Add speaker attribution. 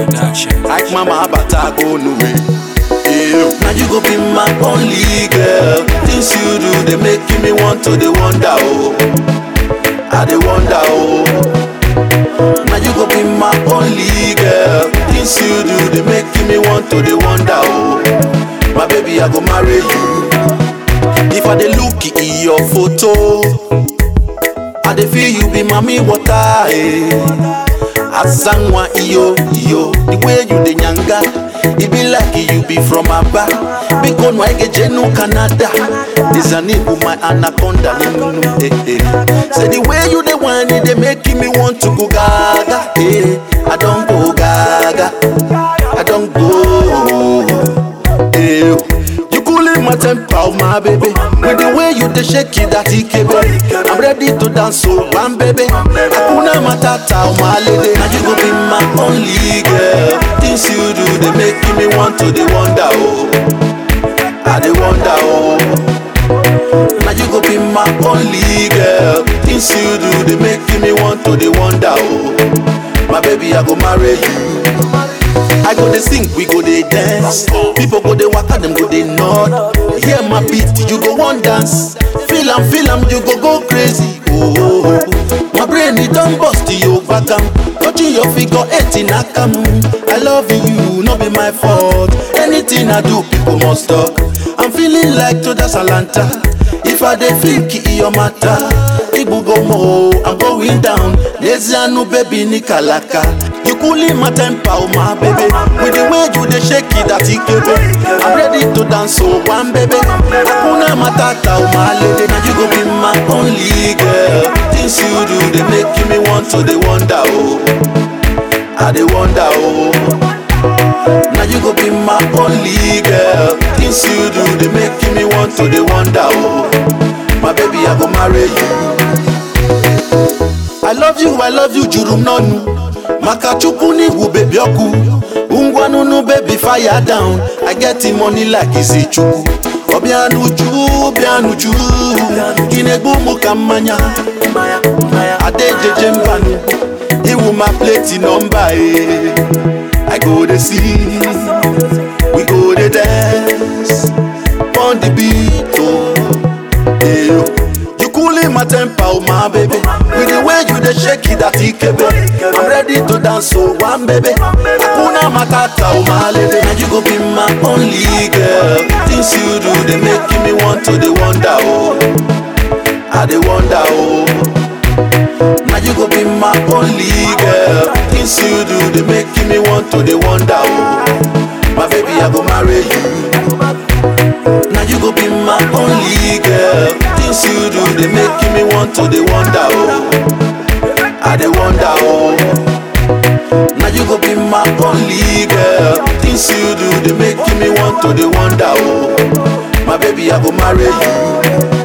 Speaker 1: Production.
Speaker 2: Like mama bata go no way. Yeah. Now you go be my only girl. Things you do, they making me want to, they wonder, oh. I they wonder, oh. Now you go be my only girl. Things you do, they making me want to, they wonder, oh. My baby, I go marry you. If I dey look in your photo, I dey feel you be mommy water, eh. Azangwa iyo iyo, the way you dey nyanga, e be like you be from Aba. Biko no ege jenu Canada, Nizanibu my anaconda, nunu, eh eh. Say the way you dey whine, e dey making me want to go gaga, eh. I don go gaga, I don go, eh. You cooling my temper, oh, my baby. With the way you dey shake it, that ikebe. I'm ready to dance, so one baby. Hakuna matata, oh my lady. Now you go be my only girl. Things you do, they making me want to, they wonder, oh. I they wonder, oh. Now you go be my only girl. Things you do, they making me want to, they wonder, oh. My baby, I go marry you. I go dey sing, we go dey dance. People go dey waka, them go dey nod. Hear my beat, you go wan dance. Feel am, feel am, you go go crazy. Oh, oh, oh. my brain it don burst, you back am. Touching your figure eight in Akam. I love you, no be my fault. Anything I do, people must talk. I'm feeling like to dance Atlanta. If I dey think it your matter, Ibugomo, I'm going down. Lezianu baby ni kalaka. You cooling my temper, oh my baby. With the way you dey shake it, that ikebe. I'm ready to dance, so one baby. Hakuna matata, oh my lady. Now you go be my only girl. Things you do, they making me want to, they wonder, oh. I they wonder, oh. Now you go be my only girl. Things you do, they making me want to, they wonder, oh. My baby, I go marry you. I love you, I love you, jurum nonu. Makachukwu ni wu baby oku. Ungwa nunu baby fire down. I get the money like isi chukwu. Obianuju, obianuju. Inegbu mu ka mmanya. Adejeje mbanu. Iwu my plate number eh. I go dey see, we go dey dance on the beat oh. Hey, oh. You cooling my temper, oh my baby. With the way you dey shake it, that ikebe. I'm ready to dance, so one baby. Hakuna matata, oh my lady. Now you go be my only girl. Things you do, they making me want to, they wonder, oh. I they wonder, oh. Now you go be my only girl. Things you do, they making me want to, they wonder, oh. My baby, I go marry you. Now you go be my only girl. Things you do, they making me want to, they wonder, oh. I they wonder, oh. Now you go be my only girl. Things you do, they making me want to, they wonder, oh. My baby, I go marry you.